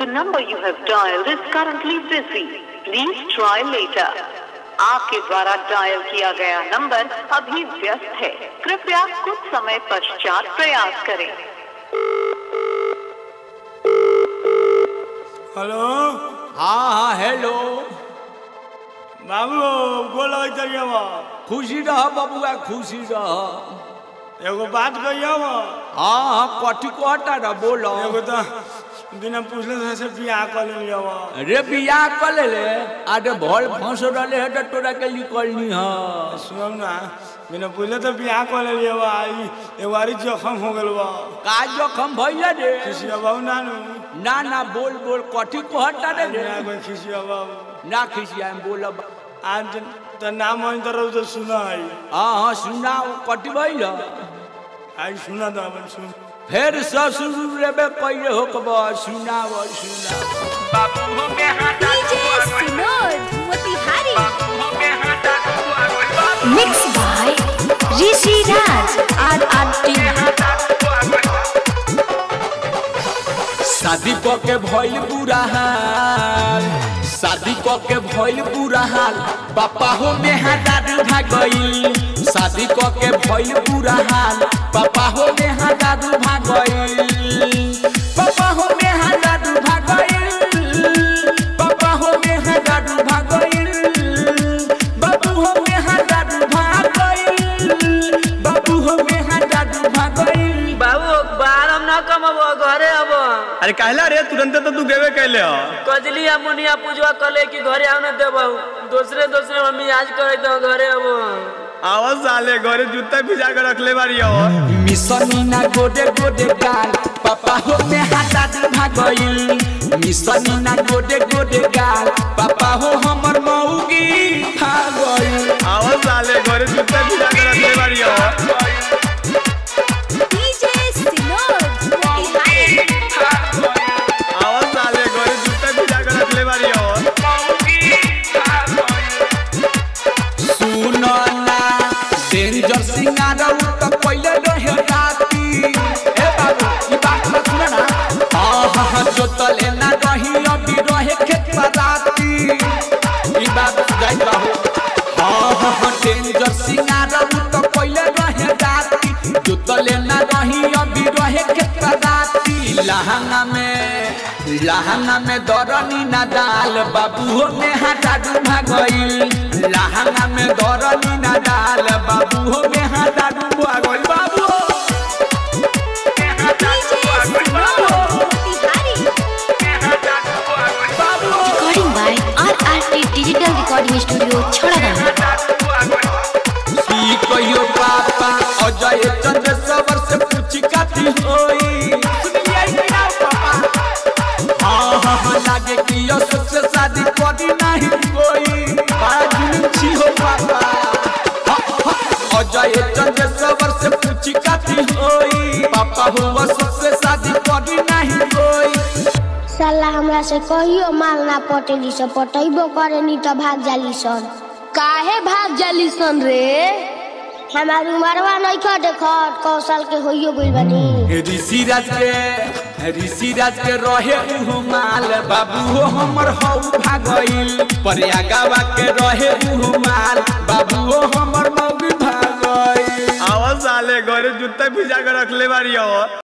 The number you have dialed is currently busy. Please try later. आपके द्वारा dial किया गया number अभी व्यस्त है कृपया कुछ समय पश्चात प्रयास करें हेलो हाँ हाँ हेलो बाबू बोलो कहिए खुशी रह बबुआ खुशी रह एगो बात कहिए हाँ हाँ कथी कहता रह बोलो एगो तो बिना पूछले से बियाह कर लिया रे बियाह कर ले ले अरे भर फंस रहे है तो तोरा के निकलनी है सुनो ना बिना पूछले तो बियाह कर लिया आई एगो आरी जखम हो गल बा का जोखम भइल रे खिसिया बाबू नानू ना ना बोल बोल कथी कहता रे रे ना कोई खिसिया बाबू ना खिसिया बोलब आज तो नाम मन तरह तो सुना है हाँ हाँ सुनाओ कथी भइल आई सुना तो अपन सुन फिर ससुर रेबे कइले हो कब सुनाओ सुनाओ बाबू हो में हाथ DJ Sinod Motihari Mixed by Rishi Raj RRT शादी क के भइल बुरा हाल शादी क के भइल बुरा हाल पापा हो में दादू भागइल शादी क के भइल बुरा हाल पापा हो में दादू भागइल पापा हो में दादू भागइल पापा हो में दादू भागइल बाबू हो में दादू भागइल बाबू हो में दादू भागइल बाबू बारम ना कमबो घरे अब अरे कहला रे तुरंते तो तू गेबे कैले हो कजली या मुनिया पूजवा कले कि घरे आने देबो दूसरे दूसरे मम्मी आज करे तो घरे अब आवाज साले घरे जूता भिजा के रखले बारी हो मिसनीना गोडे गोडे गाल पापा हो में हाथा दू भागइल मिसनीना गोडे गोडे गाल पापा हो हमर मौगी भागइल आवाज साले घरे जूता भिजा के रखले बारी हो DJ Sinod Motihari आवाज साले घरे जूता भिजा के रखले बारी हो सुनो ना डेंजर सिंगार त पहिले रहे राती ए बाबू ई बात मत सुन ना हां हां हां जो तले ना रही अभी रहे खेत राती ई बात जाइत रहो हां हां हां डेंजर सिंगार त पहिले रहे राती जो तले ना रही अभी रहे खेत राती लहंगा में लहंगा में दरनी ना डाल बाबू हो में हाथा डू भागइल लहंगा में दरनी ना डाल बाबू हो में हाथा डू भागइल बाबू हो। DJ Sinod Motihari बाबू हो। Recording by RRT Digital Recording Studio Chhadagam की कहियो पापा अजय चंद्र सवर से पूछी काती होई सुनिए कि ना पापा हाँ हाँ हाँ लागे कि यो सबसे शादी करी नहीं कोई बड़ा जुलूम छी हो पापा हाँ, हाँ, अजय चंद्र सवर से पूछी काती होई पापा हुआ सबसे शादी करी नहीं कोई साला हमरा से कहियो माल ना पटेली से पटैबो करे नी तो भाग जाली सन काहे भाग जाली सन रे हमार उमरवा नहीं खा देखत कौशल के होइयो गइल बानी ऋषि राज के ऋषि राज के रहे उहु माल बाबू हो हमर हौ भागइल प्रयागवा के रहे उहु माल बाबू हो हमर मौगी भागइल आवाज साले घरे जूता भिजा के रखले बारी हो